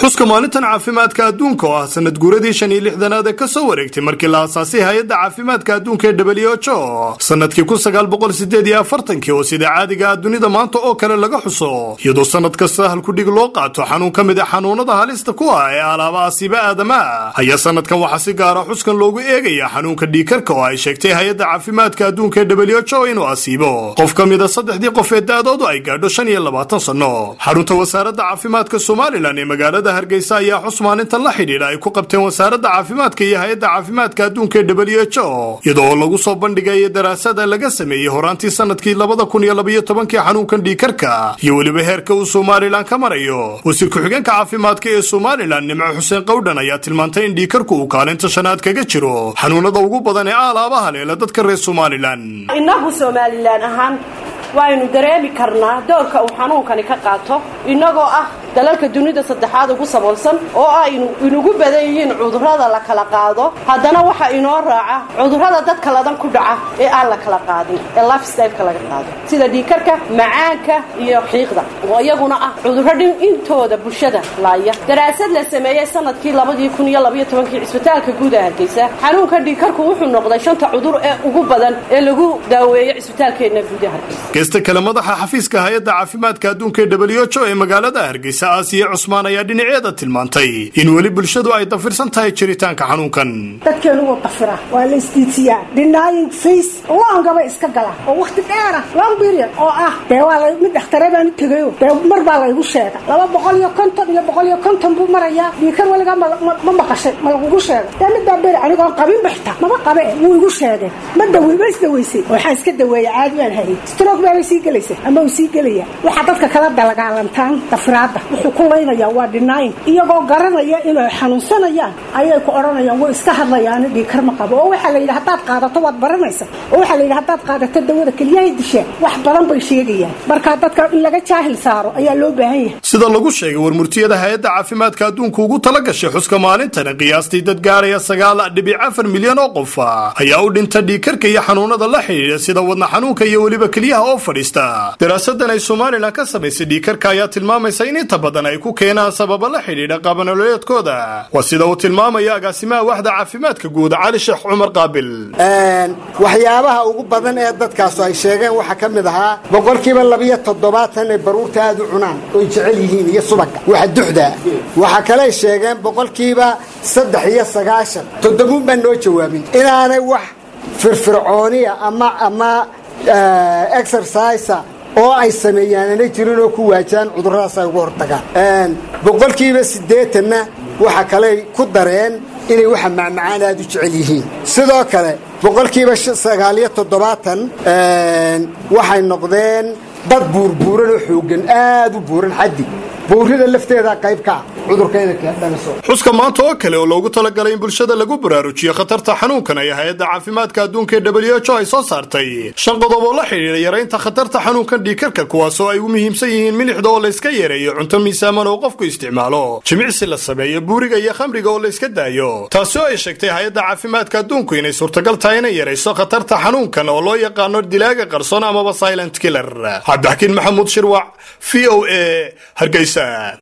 xuska maalintan caafimaadka adduunka oo ah sanad guuradii shan iyo lixdanaad ee kasoo wareegtay markii la aasaasay hay-adda caafimaadka adduunka ee w h o sanadkii kun sagaal boqol sideed iyo afartankii oo sida caadiga ah dunida maanta oo kale laga xuso iyadoo sanad kasta halkudhig loo qaato xanuun ka mid a xanuunada halista ku ah ee alaaba asiiba aadamaha ayaa sanadkan waxaa si gaara xuskan loogu eegaya xanuunka dhiikarka oo ay sheegtay hay-adda caafimaadka adduunka ee w h o inuu asiibo qof ka mid a saddexdii qof ee da-doodu ay gaadho shan iyo labaatan sanno xarunta wasaaradda caafimaadka somalilan ee magaalada hargeysa ayaa xus maalintan la xidhiidha ay ku qabteen wasaaradda caafimaadka iyo hay-adda caafimaadka adduunka ee w h o iyadoo lagu soo bandhigaya daraasada laga sameeyey horaantii sanadkii labada kun iyo labaiyo tobankii xanuunkan dhiikarka iyo weliba heerka uu somalilan ka marayo wasiir ku-xigeenka caafimaadka ee somalilan nimco xuseen qowdhan ayaa tilmaantay in dhiikarku uu kaalinta shanaad kaga jiro xanuunada ugu badan ee aalaabaha leela dadka reer somalilan innagu somalilan ahaan waaynu dareemi karnaa doorka uu xanuunkani ka qaato innagoo ah dalalka dunida saddexaad ugu saboolsan oo aynu inugu badan yihiin cudurrada la kala qaado haddana waxaa inoo raaca cudurrada dadka ladan ku dhaca ee aan la kala qaadin ee lifestyleka laga qaado sida dhiikarka macaanka iyo xiiqda oo iyaguna ah cudurro dhin intooda bulshada laaya daraasad la sameeyey sanadkii labadii kun iyo labaiyo tobankii cisbitaalka guud ee hargeysa xanuunka dhiikarku wuxuu noqday shanta cudur ee ugu badan ee lagu daaweeyo cisbitaalkeenna guud ee hargeysa geysta kale madaxa xafiiska hay-adda caafimaadka adduunka ee w h o ee magaalada hargeysa aasiya cusmaan ayaa dhinaceeda tilmaantay in weli bulshadu ay dafirsan tahay jiritaanka xanuunkan dadkeenu wuu dafira waa la isdiitiyaa denying face longaba iska gala oo wakhti dheera long period oo ah dee waa la mid dhakhtare baan u tegayo dee mar baa laygu sheega laba boqol iyo konton iyo boqol iyo konton buu marayaa dhiikar weligaa ma maqashay ma lagugu sheegay dee midbaa beri anigoon qabinba xitaa maba qabe wuu igu sheegay ma dawe ma isdaweysay waxaa iska daweeya caadi baan hayay strog baabay sii gelaysa ama uu sii gelaya waxaa dadka kala dalagaalantaan dafiraadda wuxuu ku laynayaa waa dhinaayin iyagoo garanaya inay xanuunsanayaan ayay ku odhanayaan way iska hadlayaani dhiikar ma qabo oo waxaa la yidhi haddaad qaadato waad baranaysa oo waxaa la yidhi haddaad qaadato dawada keliyahay dishaan wax badan bay sheegayaan markaa dadka in laga jaahil saaro ayaa loo baahan yahay sida lagu sheegay warmurtiyada hay-adda caafimaadka adduunka ugu tala gashay xuska maalintani qiyaastii dad gaaraya sagaal dhibic afar milyan oo qofa ayaa u dhinta dhiikarka iyo xanuunada la xidhiidha sida wadna xanuunka iyo weliba keliyaha oo fadhiista daraasadan ay somalilan ka samaysay dhiikarka ayaa tilmaamaysa in inta badan ay ku keenaan sababa la xidhiidha qaabnololeedkooda waa sida uu tilmaamaya agaasimaha waxda caafimaadka guud cali sheekh cumar qaabil waxyaabaha ugu badan ee dadkaasu ay sheegeen waxaa ka mid ahaa boqolkiiba labiyo toddobaatan ay baruurta aad u cunaan oy jecel yihiin iyo subaga waxa duxdaa waxaa kaley sheegeen boqolkiiba saddex iyo sagaashan toddobuun baan noo jawaabin inaanay wax firfircooniya ama ama exercisa oo ay sameeyaan aanay jirin oo ku waajaan cudurradaas ay uga hortagaan boqolkiiba siddeetanna waxa kaley ku dareen inay waxa macmacaan aad u jecel yihiin sidoo kale boqolkiiba sagaaliyo toddobaatan waxay noqdeen dad buurbuuran oo xooggan aad u buuran xaddi buurida lafteeda qayb ka ah cudurka inay dhaliso xuska maanta oo kale oo loogu talagalay in bulshada lagu baraarujiyo khatarta xanuunkan ay hay-adda caafimaadka adduunka ee w h o ay soo saartay shan qodob oo la xidhiidha yaraynta khatarta xanuunkan dhiikarka kuwaasoo ay u muhiimsan yihiin milixda oo layska yareeyo cunto miisaaman oo qofku isticmaalo jimicsi la sameeyo buuriga iyo khamriga oo layska daayo taasi oo ay sheegtay hay-adda caafimaadka adduunku inay suurtagal tahay inay yarayso khatarta xanuunkan oo loo yaqaano dilaaga qarsoon amaba silent killer cabdixakiin maxamuud shirwac v o a hargeysa